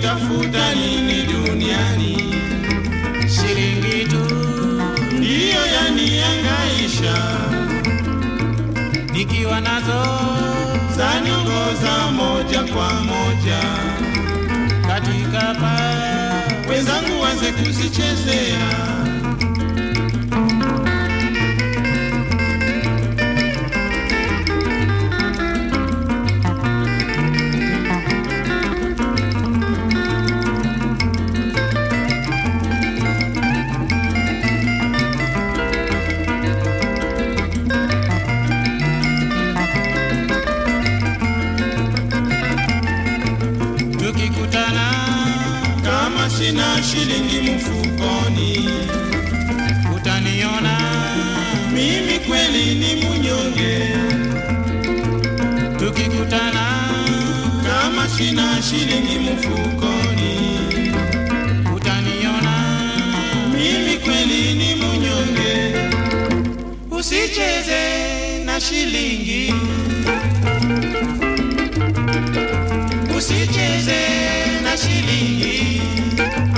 natafuta nini duniani? shilingi tu Ndiyo yaniangaisha, nikiwa nazo zaniongoza moja kwa moja. katika pa Wenzangu wanze kuzichezea, tukikutana kama sina shilingi mfukoni, utaniona mimi kweli ni munyonge. tukikutana Kama sina shilingi mfukoni, utaniona mimi kweli ni munyonge. usicheze na shilingi usicheze na shilingi